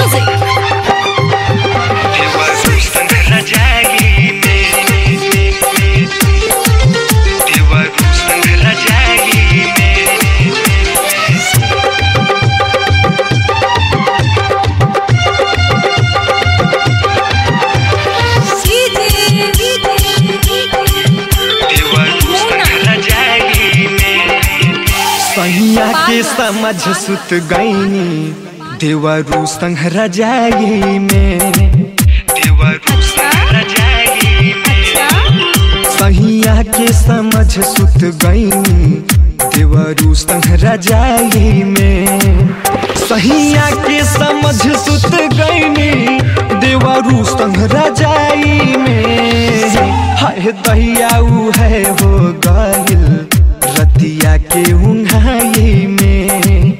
सहिया के समझ सुत गईनी देवरू संग रजाई में देवरू संग रजाई में सहिया के समझ सुत गईनी देवरू संग रजाई में सहिया के समझ सुत गईनी देवरू संग रजाई में हाय दैया उ है हो गइल रतिया के उंघाई में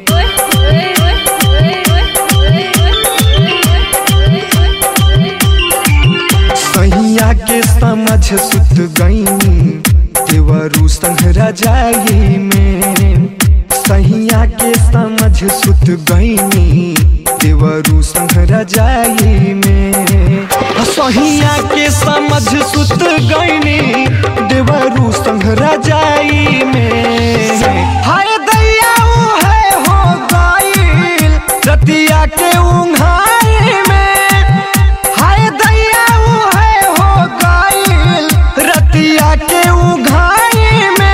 सैया के समझ सुत गईनी देवरू संग रजाई में सैया के समझ सुत गईनी देवरू संग रजाई में सहिया के समझ सुत गईनी देवरू संग रजाई में हाय दैया उ है हो गइल रतिया के उंघाई में हाय दैया उ है हो गइल रतिया के उघाई में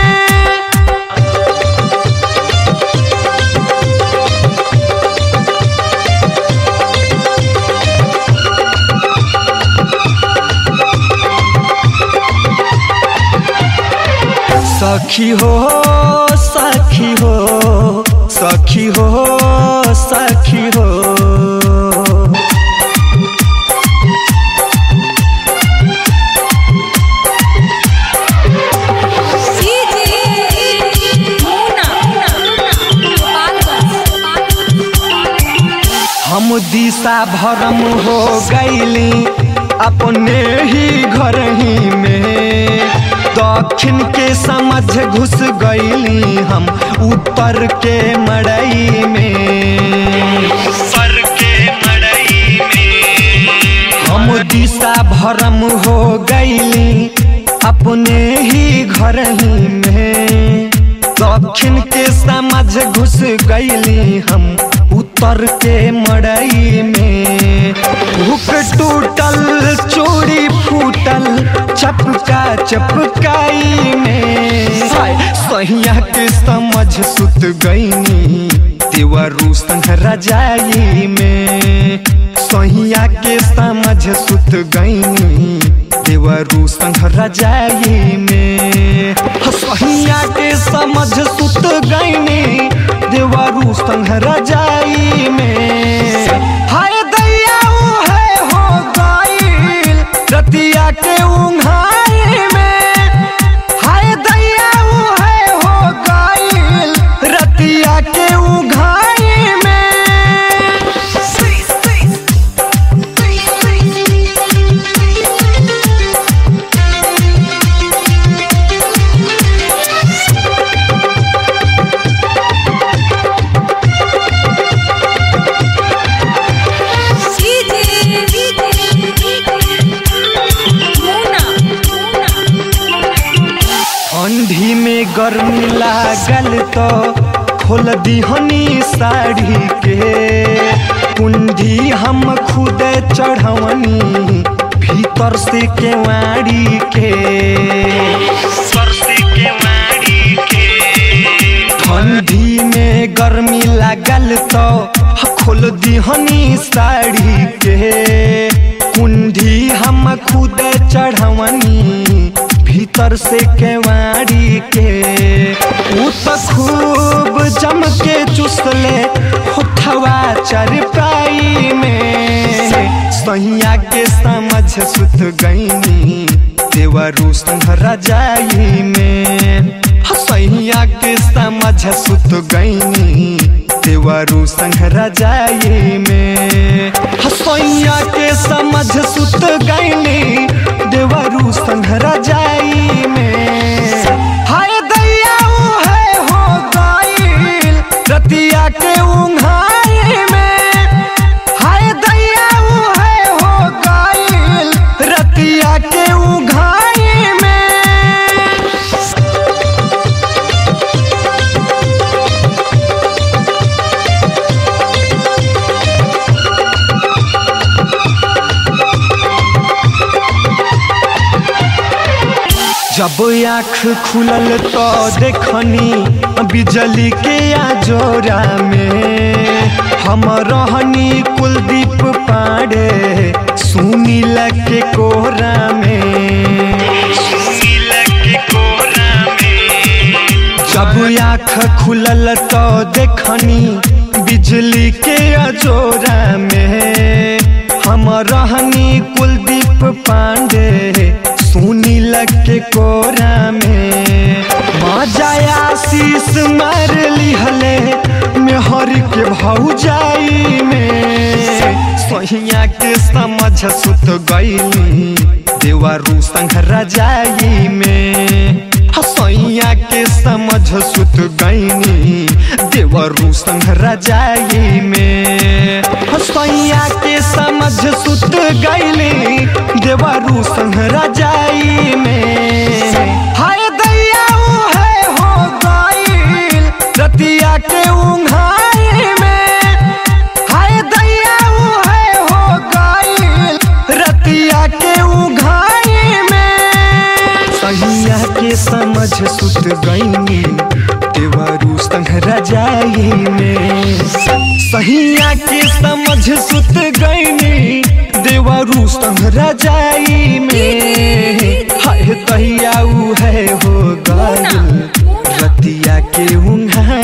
सखी हो सखी हो सखी हो सखी हो हम दिशा भरम हो गईली अपने ही घर ही में दक्षिण के समझ घुस गईली हम उत्तर के मड़ई में सर के मड़ई में हम दिशा भरम हो गईली अपने ही घर ही में दक्षिण के समझ घुस गईली हम उत्तर के मड़ई में भूख टूटल चोरी फूटल चपका चपकाई में हाय, सहिया के समझ सुत गईनी देवरू संग रजाई में सहिया के समझ सुत गईनी देवरू संग रजाई में सहिया के समझ सुत गईनी देवरू संग रजाई में हाय दैया उ है हो गइल रतिया के उंघाई में हाय दैया उ है हो गइल रतिया के उंघाई में ठंडी में गर्मी लागल तो खोल दीहनी साड़ी के कुंडी हम खुद चढ़वनी भीतर से केवाड़ी के ठंडी में गर्मी लागल तो खोल दीहनी साड़ी के कुंडी हम खुद चढ़वनी भीतर से केवाड़ी के उ तो खूब जम के चुसले होठवा चरपाई में सैया के समझ सुत गईनी देवरू संग रजाई में सैया के समझ सुत गईनी देवरू संग रजाई में सैया के समझ सुत गईनी देवरू संग रजाई में हाय दैया उ है हो गइल रतिया के उंघाई में जब आँख खुलल तो देखनी बिजली के आजोरा में हम रहनी कुलदीप पांडे सुनील के कोरा में सुनील के कोरा में जब आँख खुलल तो देखनी बिजली के अजोरा में हम रहनी कुलदीप पांडे सुनील के कोरा में मजा आशीष मार लिहले मेहर के भौजाई में सहिया के समझ सुत गईली देवारू संग रजाई में हसैया के समझ सुत गईनी देवरू संग रजाई में हसैया के समझ सुत गईली देवरू संग रजाई में हाय दैया है हो गईल रतिया के उंघाई में हाय दैया है हो गईल रतिया के उंघाई में सहिया के समझ सुत गईनी देवरू संग रजाई में सहिया के समझ सुत गईनी देवरू संग रजाई में हाय तहिया है हो गईल रतिया के उंघाई